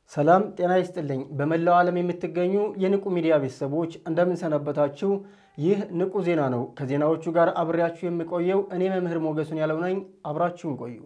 ሰላም ጤና ይስጥልኝ። በመላው ዓለም የምትገኙ የንቁ ሚዲያ ቤተሰቦች እንደምንሰነበታችሁ። ይህ ንቁ ዜና ነው። ከዜናዎቹ ጋር አብሬያችሁ የምቆየው እኔ መምህር ሞገሱን ያለው ነኝ። አብራችሁን ቆዩ።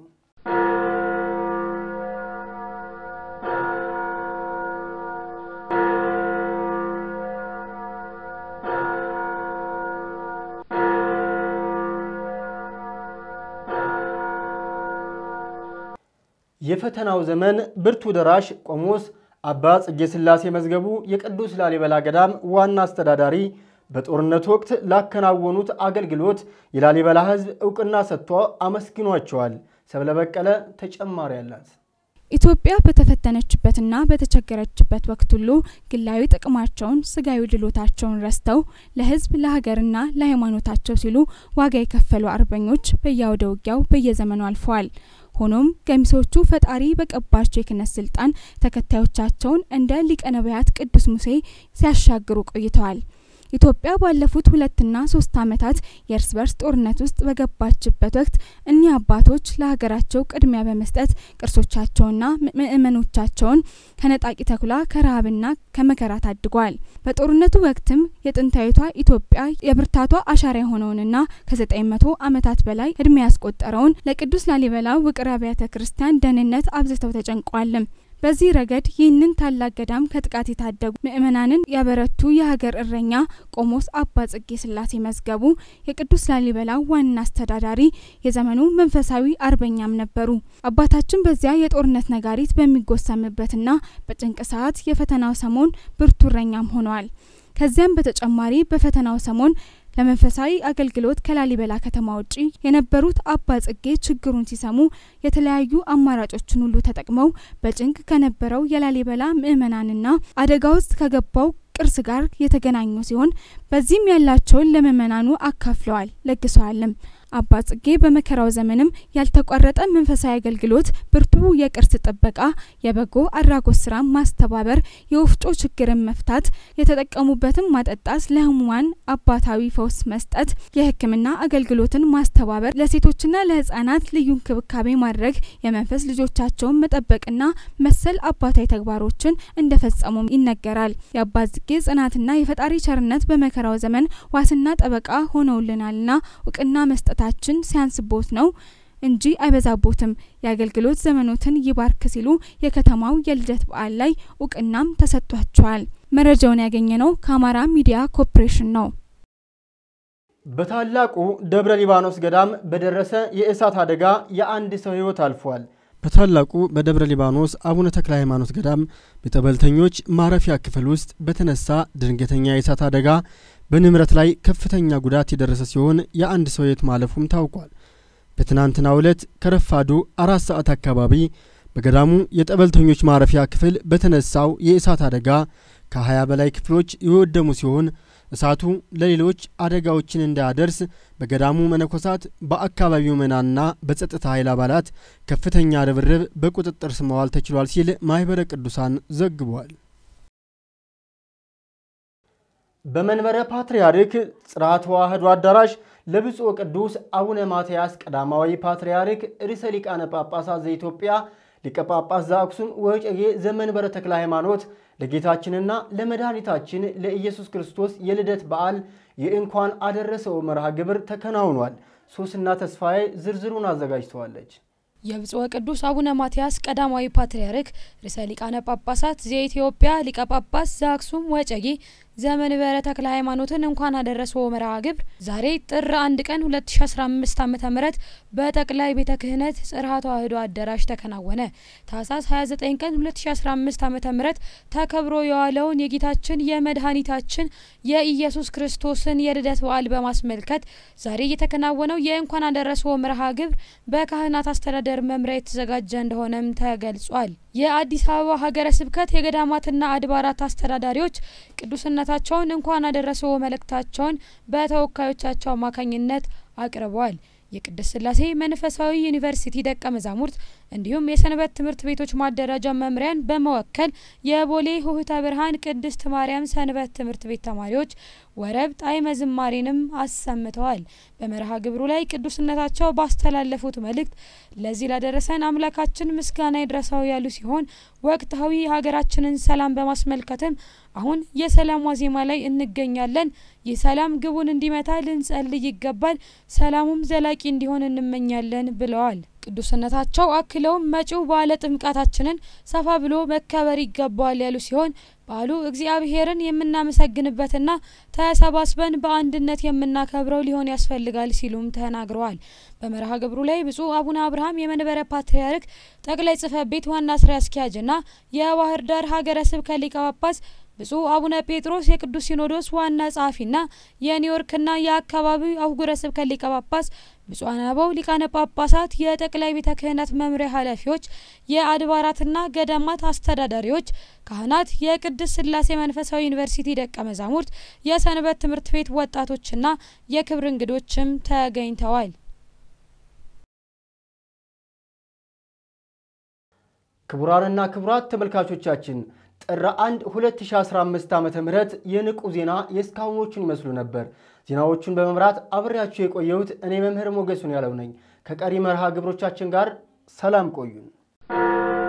የፈተናው ዘመን ብርቱ ደራሽ ቆሞስ አባ ጽጌ ሥላሴ መዝገቡ የቅዱስ ላሊበላ ገዳም ዋና አስተዳዳሪ በጦርነት ወቅት ላከናወኑት አገልግሎት የላሊበላ ሕዝብ እውቅና ሰጥቶ አመስግኗቸዋል። ሰብለ በቀለ ተጨማሪ አላት። ኢትዮጵያ በተፈተነችበትና በተቸገረችበት ወቅት ሁሉ ግላዊ ጥቅማቸውን፣ ስጋዊ ድሎታቸውን ረስተው ለሕዝብ ለሀገርና ለሃይማኖታቸው ሲሉ ዋጋ የከፈሉ አርበኞች በየአውደ ውጊያው በየዘመኑ አልፈዋል። ሆኖም ገሚሶቹ ፈጣሪ በቀባቸው የክህነት ስልጣን ተከታዮቻቸውን እንደ ሊቀ ነቢያት ቅዱስ ሙሴ ሲያሻግሩ ቆይተዋል። ኢትዮጵያ ባለፉት ሁለትና ሶስት ዓመታት የእርስ በርስ ጦርነት ውስጥ በገባችበት ወቅት እኒህ አባቶች ለሀገራቸው ቅድሚያ በመስጠት ቅርሶቻቸውና ምእመኖቻቸውን ከነጣቂ ተኩላ ከረሃብና ከመከራ ታድገዋል። በጦርነቱ ወቅትም የጥንታዊቷ ኢትዮጵያ የብርታቷ አሻራ የሆነውንና ከዘጠኝ መቶ ዓመታት በላይ እድሜ ያስቆጠረውን ለቅዱስ ላሊበላ ውቅር አብያተ ክርስቲያን ደህንነት አብዝተው ተጨንቋልም። በዚህ ረገድ ይህንን ታላቅ ገዳም ከጥቃት የታደጉ ምእመናንን ያበረቱ የሀገር እረኛ ቆሞስ አባ ጽጌ ሥላሴ መዝገቡ የቅዱስ ላሊበላ ዋና አስተዳዳሪ፣ የዘመኑ መንፈሳዊ አርበኛም ነበሩ። አባታችን በዚያ የጦርነት ነጋሪት በሚጎሰምበትና በጭንቅ ሰዓት የፈተናው ሰሞን ብርቱ እረኛም ሆነዋል። ከዚያም በተጨማሪ በፈተናው ሰሞን ለመንፈሳዊ አገልግሎት ከላሊበላ ከተማ ውጪ የነበሩት አባ ጽጌ ችግሩን ሲሰሙ የተለያዩ አማራጮችን ሁሉ ተጠቅመው በጭንቅ ከነበረው የላሊበላ ምዕመናንና አደጋ ውስጥ ከገባው ቅርስ ጋር የተገናኙ ሲሆን በዚህም ያላቸውን ለምዕመናኑ አካፍለዋል፣ ለግሰዋልም። አባ ጽጌ በመከራው ዘመንም ያልተቋረጠ መንፈሳዊ አገልግሎት፣ ብርቱ የቅርስ ጥበቃ፣ የበጎ አድራጎት ስራ ማስተባበር፣ የወፍጮ ችግርን መፍታት፣ የተጠቀሙበትን ማጠጣት፣ ለህሙማን አባታዊ ፈውስ መስጠት፣ የሕክምና አገልግሎትን ማስተባበር፣ ለሴቶችና ለህጻናት ልዩ እንክብካቤ ማድረግ፣ የመንፈስ ልጆቻቸውን መጠበቅና መሰል አባታዊ ተግባሮችን እንደፈጸሙም ይነገራል። የአባ ጽጌ ጽናትና የፈጣሪ ቸርነት በመከራው ዘመን ዋስና ጠበቃ ሆነውልናልና እውቅና መስጠት ታችን ሲያንስቦት ነው እንጂ አይበዛቦትም። የአገልግሎት ዘመኖትን ይባርክ ሲሉ የከተማው የልደት በዓል ላይ እውቅናም ተሰጥቷቸዋል። መረጃውን ያገኘነው ከአማራ ሚዲያ ኮርፖሬሽን ነው። በታላቁ ደብረ ሊባኖስ ገዳም በደረሰ የእሳት አደጋ የአንድ ሰው ሕይወት አልፏል። በታላቁ በደብረ ሊባኖስ አቡነ ተክለ ሃይማኖት ገዳም በጠበልተኞች ማረፊያ ክፍል ውስጥ በተነሳ ድንገተኛ የእሳት አደጋ በንብረት ላይ ከፍተኛ ጉዳት የደረሰ ሲሆን የአንድ ሰው ሕይወት ማለፉም ታውቋል። በትናንትናው ዕለት ከረፋዱ አራት ሰዓት አካባቢ በገዳሙ የጠበልተኞች ማረፊያ ክፍል በተነሳው የእሳት አደጋ ከ20 በላይ ክፍሎች የወደሙ ሲሆን እሳቱ ለሌሎች አደጋዎችን እንዳያደርስ በገዳሙ መነኮሳት፣ በአካባቢው ምዕመናንና በጸጥታ ኃይል አባላት ከፍተኛ ርብርብ በቁጥጥር ስር ማዋል ተችሏል ሲል ማኅበረ ቅዱሳን ዘግቧል። በመንበረ ፓትርያርክ ጽርሐ ተዋሕዶ አዳራሽ ለብፁዕ ቅዱስ አቡነ ማትያስ ቀዳማዊ ፓትርያርክ ርዕሰ ሊቃነ ጳጳሳት ዘኢትዮጵያ ሊቀ ጳጳስ ዘአክሱም ወዕጨጌ ዘመንበረ ተክለ ሃይማኖት ለጌታችንና ለመድኃኒታችን ለኢየሱስ ክርስቶስ የልደት በዓል የእንኳን አደረሰው መርሃ ግብር ተከናውኗል። ሶስና ተስፋዬ ዝርዝሩን አዘጋጅተዋለች። የብፁዕ ቅዱስ አቡነ ማትያስ ቀዳማዊ ፓትርያርክ ርዕሰ ሊቃነ ጳጳሳት ዘኢትዮጵያ ሊቀ ጳጳስ ዘአክሱም ወዕጨጌ ዘመንበረ ተክለ ሃይማኖትን እንኳን አደረሰው መርሃ ግብር ዛሬ ጥር አንድ ቀን 2015 ዓ ም በጠቅላይ ቤተ ክህነት ጽርሐ ተዋሕዶ አዳራሽ ተከናወነ። ታህሳስ 29 ቀን 2015 ዓ ም ተከብሮ የዋለውን የጌታችን የመድኃኒታችን የኢየሱስ ክርስቶስን የልደት በዓል በማስመልከት ዛሬ የተከናወነው የእንኳን አደረሰው መርሃ ግብር በካህናት አስተዳደር መምሪያ የተዘጋጀ እንደሆነም ተገልጿል። የአዲስ አበባ ሀገረ ስብከት የገዳማትና አድባራት አስተዳዳሪዎች ቅዱስነታቸውን እንኳን አደረሰው መልእክታቸውን በተወካዮቻቸው አማካኝነት አቅርበዋል። የቅድስት ሥላሴ መንፈሳዊ ዩኒቨርሲቲ ደቀ መዛሙርት እንዲሁም የሰንበት ትምህርት ቤቶች ማደራጃ መምሪያን በመወከል የቦሌ ሆህተ ብርሃን ቅድስት ማርያም ሰንበት ትምህርት ቤት ተማሪዎች ወረብ ጣዕመ ዝማሬንም አሰምተዋል። በመርሃ ግብሩ ላይ ቅዱስነታቸው ባስተላለፉት መልእክት ለዚህ ላደረሰን አምላካችን ምስጋና ይድረሰው ያሉ ሲሆን ወቅታዊ የሀገራችንን ሰላም በማስመልከትም አሁን የሰላም ዋዜማ ላይ እንገኛለን። ይህ ሰላም ግቡን እንዲመታ ልንጸልይ ይገባል። ሰላሙም ዘላቂ እንዲሆን እንመኛለን ብለዋል። ቅዱስነታቸው አክለውም መጪው በዓለ ጥምቀታችንን ሰፋ ብሎ መከበር ይገባዋል ያሉ ሲሆን በዓሉ እግዚአብሔርን የምናመሰግንበትና ተሰባስበን በአንድነት የምናከብረው ሊሆን ያስፈልጋል ሲሉም ተናግረዋል። በመርሃ ግብሩ ላይ ብፁዕ አቡነ አብርሃም የመንበረ ፓትርያርክ ጠቅላይ ጽሕፈት ቤት ዋና ስራ አስኪያጅና የባህር ዳር ሀገረ ስብከት ሊቀ ጳጳስ ብፁዕ አቡነ ጴጥሮስ የቅዱስ ሲኖዶስ ዋና ጸሐፊና የኒውዮርክና የአካባቢው አህጉረ ስብከት ሊቀ ጳጳስ ብፁዓን አበው ሊቃነ ጳጳሳት፣ የጠቅላይ ቤተ ክህነት መምሪያ ኃላፊዎች፣ የአድባራትና ገዳማት አስተዳዳሪዎች፣ ካህናት፣ የቅድስት ሥላሴ መንፈሳዊ ዩኒቨርሲቲ ደቀ መዛሙርት፣ የሰንበት ትምህርት ቤት ወጣቶችና የክብር እንግዶችም ተገኝተዋል። ክቡራንና ክቡራት ተመልካቾቻችን ጥር 1 2015 ዓ.ም የንቁ ዜና የእስካሁኖቹን ይመስሉ ነበር። ዜናዎቹን በመምራት አብሬያችሁ የቆየሁት እኔ መምህር ሞገሱን ያለው ነኝ። ከቀሪ መርሃ ግብሮቻችን ጋር ሰላም ቆዩን።